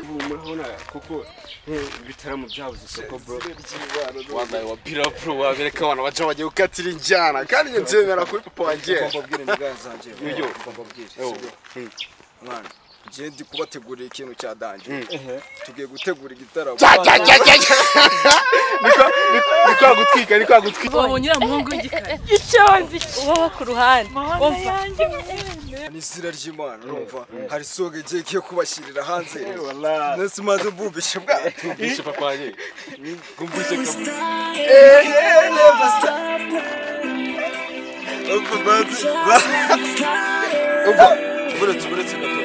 humura urabona kuko ibitaramo byabuze isoko bro wambaye wa pira pro wabereka abana baca bagiye gukatira injyana kandi njye nzemera kuri papa wanjye Ngomba kubwira imigani zanjye bro. Yo, yo. Ngomba kubwira, Yo. si bro. Hmm. Mwana, ngiye ndi kubategurira ikintu cya danje Ehe. tugiye gutegura igitaramo Ja, ja, ja, ja, ja. Ni kwa- ni- ni kwa gutwika ni kwa gutwika uwo nyiramuhungu w'igikara icyonzi uwo ku ruhande umva ni izina ry'imana urumva hari songa igiye igiye kubashyirira hanze Wallahi. nasi maze mvumbishe bwato Bishe papa wanjye gumbushe kabisa Urumva maze urumva uretse uretse gato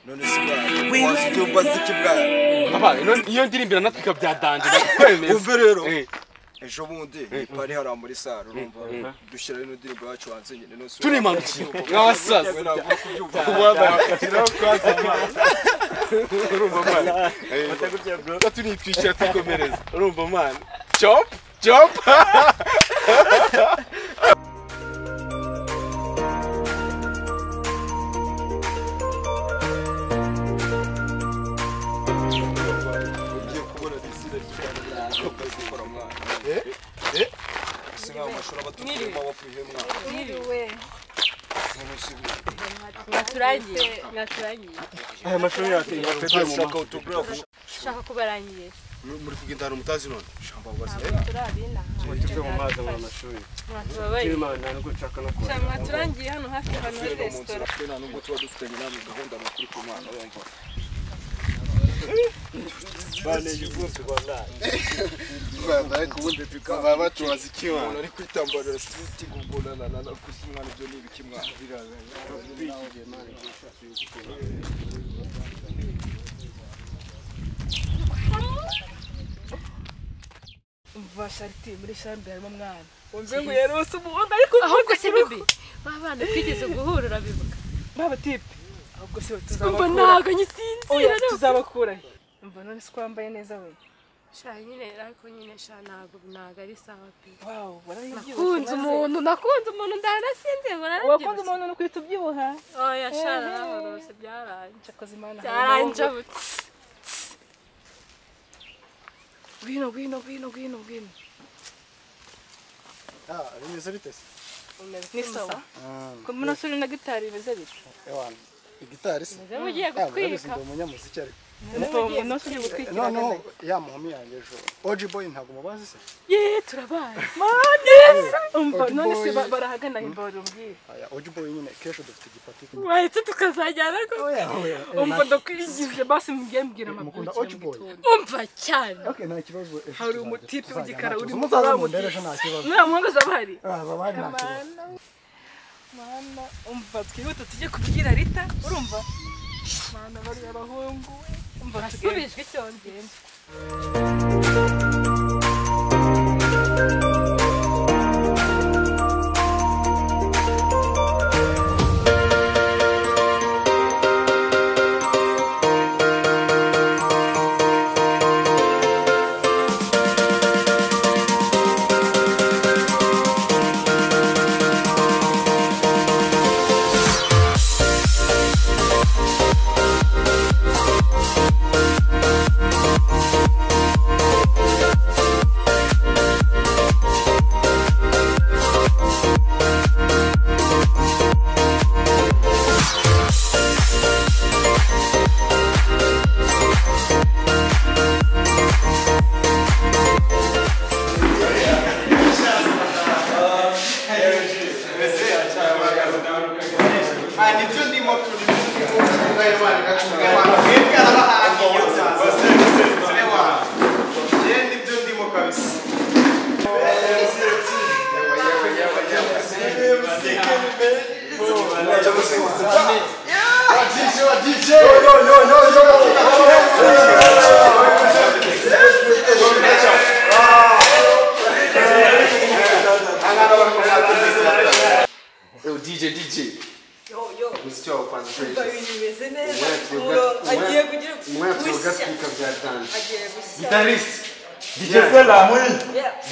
none si bwana wazi ibyo mbaza iki bwana papa ino- iyo ndirimbira natwe ikabya danje ndakwemeza Wumve rero Eh. ejo bundi ni pari hariya muri sare urumva dushyiraho ino ndirimbo yacu hanze nyine none si turimanukiye nk'abasaza we ntabwo kubyumva urumva mani tunitwishyira twikomereza urumva mani chop chop ugiye kubona izina ry'imana ry'abakozi ikora mwana si nk'aho amashuri aba atukuyemo abavuye mwana mwaturangiye mwaturangiye aya mashuri yacu yateguye mu shaka autograph ushaka kubarangiye muri kugendana umutazi none shamba wazi turi abina tuve mu mazi mu mashuri mwatubabaye imana nubwo nshaka no kuba mwaturangiye hano hafi ahantu hari mu nzira twe nta nubwo tuba dufitanye namwe gahunda makuru ku mwana wumva baneye ubwose wallahi baba bacubaza iki umuntu ari kwitambarira siti gugonanana gusa umwana ibyo ni ibiki mwana umva sharite muri shambi harimo umwana ahubwo si bibi babana twigeze guhurira bibuka baba tipe ahubwo se umva tuzabakura ntabwo nyisinzira oya tuzabakura he umva none si twambaye neza we sha nyine ariko nyine sha ntabwo ntabwo ari sawa pe wawu barabibyibushye nakunze umuntu nakunze umuntu ndanasinze wakunze bararabyibushye umuntu nukwita ubyibuha oya sha narahorose byaranje cyakoze imana byaranjabutse ngwino ngwino ngwino ngwino ngwino bimeze bite se ni sawa ko muno suri na gitari bimeze bite ewana igitari se niba ugiye nabizi gutwika ndi umunyamuziki ariko mutongo no suri gutwikira noneho ya muhumi yanjye ejo oji boyi ntabwo mubazi se ye turabaye umva none se Old boy. barahagana imboro umbwire aya oji boyi nyine kesho dufite igipati wahetse tukazajyana rwose umva ndakwigije basi mugiye mbwira amakuru mukunda oji boyi umva cyane okay nta kibazo ejo hari tuzajya- umutipe tuzajya w'igikara nta uri kibazo. mu muzaze kaburimbo. mundere ejo nta kibazo nta muhanga zaba hari Ah, baba nta kibazo mana umva twihuta tujye kubwira rita urumva mana bari abahungu we umva tugende subijwe icyongera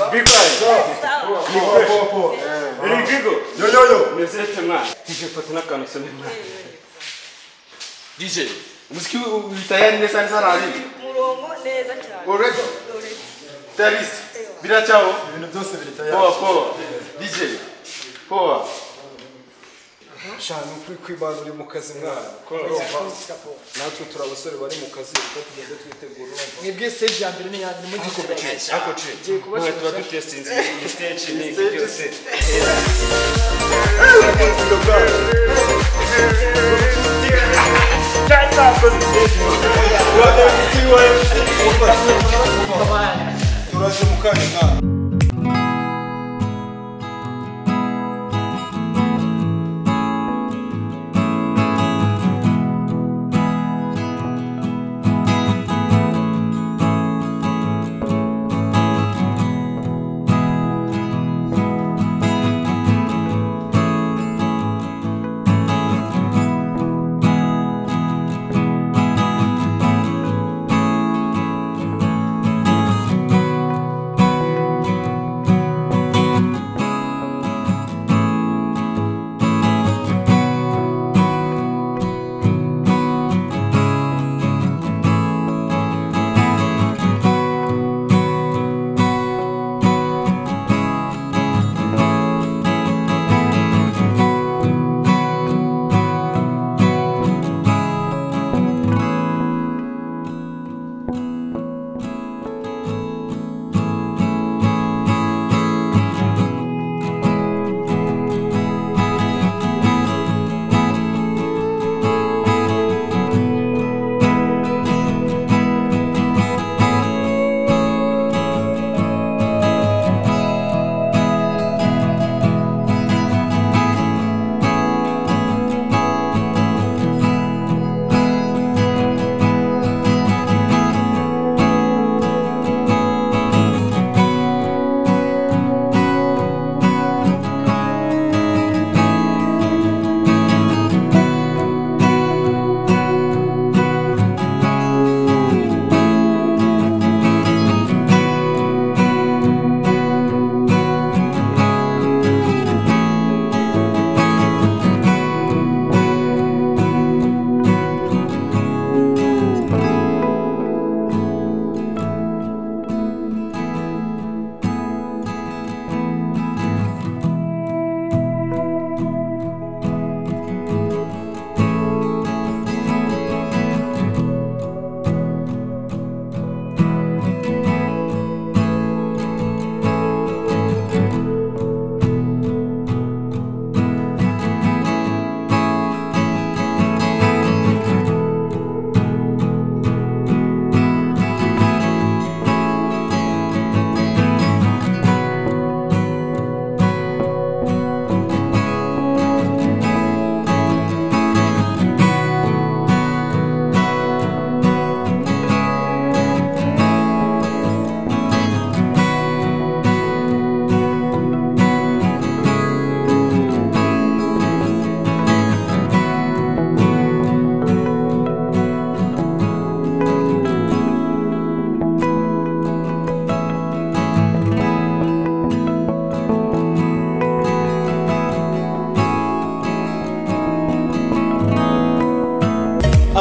meze mwana ije foto n'akantu usome mwana DJ umuziki wi- tayari neza neza rari umurongo neza cyane already tayari biracyaho ibintu byose biri poa poa DJ poa shanu kuri kwibana uri mu kazi mwana urumva natwe turi abasore bari mu kazi kuko tugenda twitegura urumva mwebwe stage ya mbere niyanjye mugikomeje Ako ce? Mwe tuba dutestinze iyi stage ni iki byose. turaje mu kanya mwana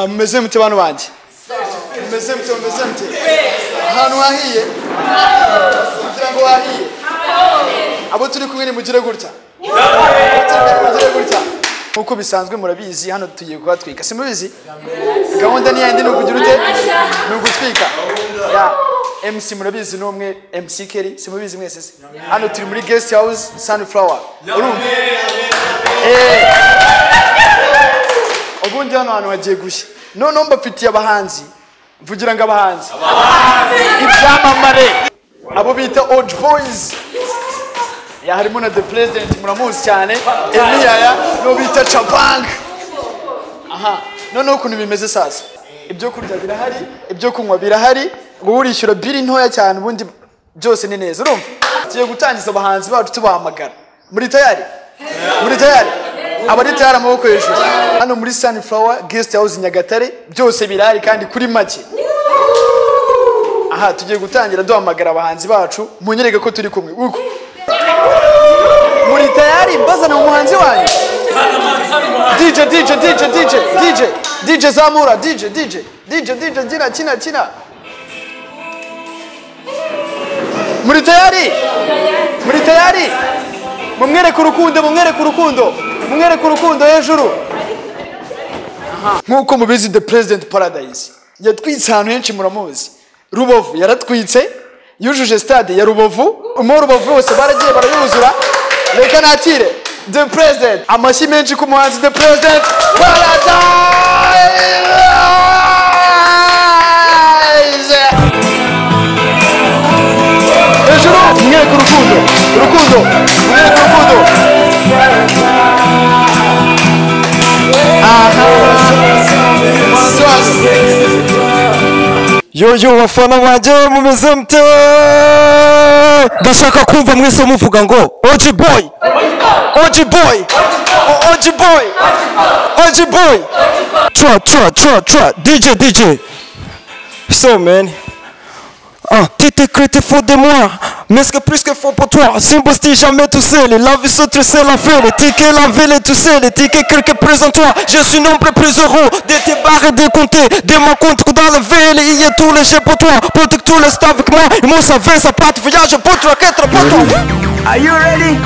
mumeze mute bantu banjye mumeze mute mumeze mute ahantu hahiye kugira ngo hahiye abo turi kumwe nimugire gutya Abo turi kumwe nimugire gutya nk'uko bisanzwe murabizi hano tugiye kuhatwika simubizi gahunda ni yandi ni ukugira ute ni ugutwika Ya, mc murabizi ni umwe mc keri simubizi mwese se hano turi muri guest house sunflower urumva Eh. ubundi hano hantu hagiye gushya noneho mbafitiye abahanzi mvugira ngo abahanzi ibyamamare abo bita oji boyizi harimo na the president muramuzi cyane emiyaya n'uwo bita capanga aha noneho ukuntu bimeze sasa ibyo kurya birahari ibyo kunywa birahari wowe urishyura biri ntoya cyane ubundi byose ni neza urumva tugiye gutangiza abahanzi bacu tubahamagara muri tayari muri tayari abari tayari amaboko hejuru hano muri sunflower guest house nyagatare byose birahari kandi kuri make aha tugiye gutangira duhamagara abahanzi bacu munyereke ko turi kumwe uko muri tayari mbazana umuhanzi wanyu DJ DJ DJ DJ DJ DJ zamura DJ DJ DJ DJ kina kina kina muri tayari muri tayari mumwereke urukundo mumwereke urukundo mumwereke urukundo hejuru nk'uko mubizi the president paradise yatwitse ahantu henshi muramuzi rubavu yaratwitse yujuje stade ya rubavu mo rubavu yose baragiye barayuzura reka nakire the president amashyi menshi ku muhanzi the president paradise hejuru mumwereke urukundo urukundo mumwereke urukundo yoyo bafana banjye mumeze mute ndashaka kumva mwese muvuga ngo oji boy oji boy O- oji boy oji boy tra tra tra tra dj dj so man Ah, t'étais crété faux de moi, mais ce que plus que faux pour toi, Simbosti jamais tout seul, la vie se tu sais la fête, les tickets la ville et tout seul, les tickets quelques présente-toi, je suis nombre plus heureux, de tes barres et de compter, de mon compte dans la ville, il y a tous les jeux pour toi, pour que tout le staff avec moi, et moi ça va, ça part, voyage pour toi, quatre pour toi. Are you ready?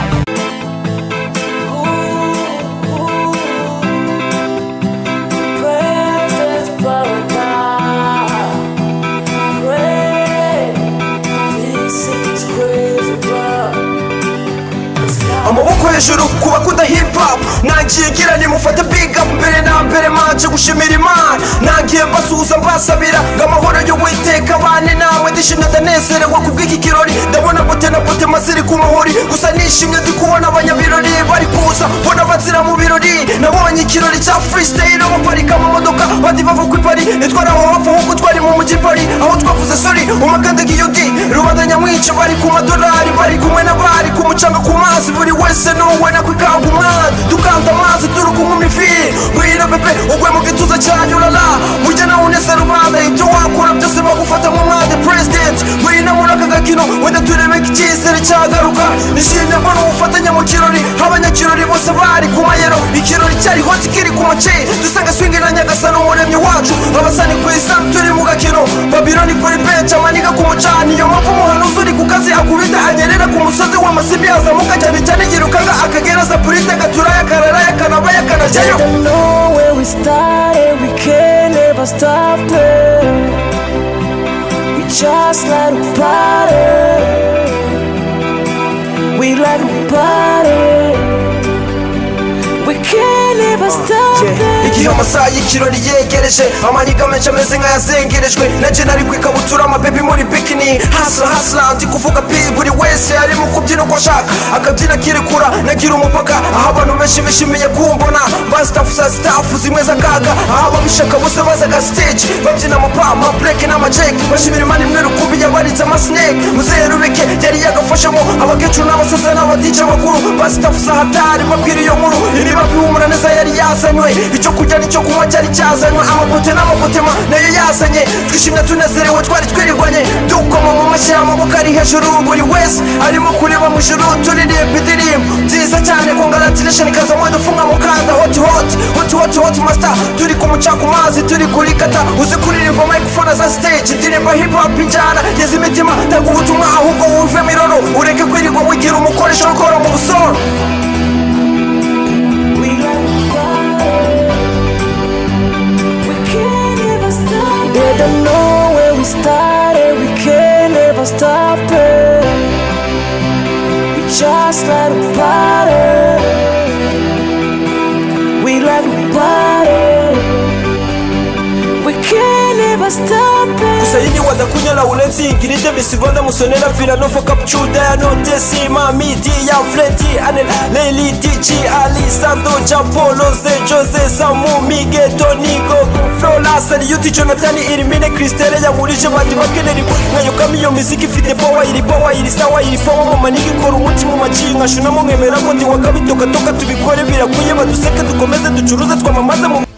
amaboko hejuru ku bakunda hip hop nangiye ngira nimufate big up mbere na mbere manje gushimira imana nangiye mbasuhuza mbasabira ngo amahoro y'uwiteka abane namwe ndishimye ndanezerewe ku bw'iki kirori ndabona bote na bote maziri ku mahori gusa nishimye ndi kubona abanyabirori bari kuza mbona bazira mu birori nabonye ikirori cya freestyle baparika mu modoka bati bava ku ipari nitwara aho hafi ahubwo twari mu mujyi pari aho twavuze sori umakande giyodi rubanda nyamwinshi bari ku madolari bari kumwe n'abari ku mucanga ku mazi buri wese n'uwe nakwikanga umwana dukanda amazi turi kunywa imifi ngwino bebe ugwe mu gituza cyanyu urara mujye nawe uneze rubanda ibyo wakora byose bagufata nk'umwana president ngwino muri aka gakino wenda turebeka icyizere cyagaruka nishimye mbona ubufatanye mu kirori abanyakirori bose bari ku mayero ikirori cyari hoti kiri ku mace dusanga swingi na nyagasani umuremyi wacu abasani ku isambu turi mu gakino babiloni kuri benshi amanika ku mucani iyo mpamvu umuhanuzi uri ku kazi akubita anyerera ku musozi w'amasibi yazamuka cyane cyane yirukanga akagera sapurite gaturaya kararaya kanabaya kanajyayo Just let it party. We let it party. We can't ever stop it. Igihe amasaha y'ikirori yegereje amaniga menshi ameze nk'ayazengerejwe nanjye nari ku ikabutura amabebi muri bikini hasla hasla ndi kuvuga pi buri wese ari mu kubyina uko ashaka akabyina akirekura nagira umupaka aho abantu benshi bishimiye kumbona ba staff za staff zimwe z'akaga aho ababishaka bose bazaga stage babyina amapa amabreke n'amajeki bashimira imana imwe rukubi yabaritse amasineke muzehe rubeke yari yagafashemo abakecuru n'abasaza n'abadije bakuru ba staff za hatari babwira iyo nkuru iriba bihumura neza yari yazanywe icyo kurya n'icyo kunywa cyari cyazanywe amabote n'amabotema nayo yazanye twishimye tunezerewe twari twirigwanye dukoma mu mashyi amaboko ari hejuru buri wese arimo kureba mu ijuru turirimba indirimbo nziza cyane ku ngaratirisheni kazamo dufunga mu kanda hoti hoti hoti hoti hoti masita turi ku muca ku mazi turi kurikata uzi kuririmba microphone za stage indirimbo hip hop injyana geza imitima tanga ubutumwa ahubwo wuvemo iroro ureke kwirirwa wigira umukoresha ukora mu busoro They don't know where we started, we can't ever stop it. We just let it party. We let it party. We can't ever stop it. Kusayini wadakunyala ulenzi ingiride misibanda musonera filano foka pchuda ya notesi mami di ya fredi anel leli dj alisando japolo ze jose samu mige donigo flola sari yuti jonathan irimine kristere yangurije bandi bakenera nkayukamo iyo miziki ifite powa iri powa iri sawa iri fowa mu manigi ikora umuti mu maci nkashunamo nkemera ko ndiwakabitokatoka tubikore birakwiye baduseke dukomeze ducuruze twamamaze mu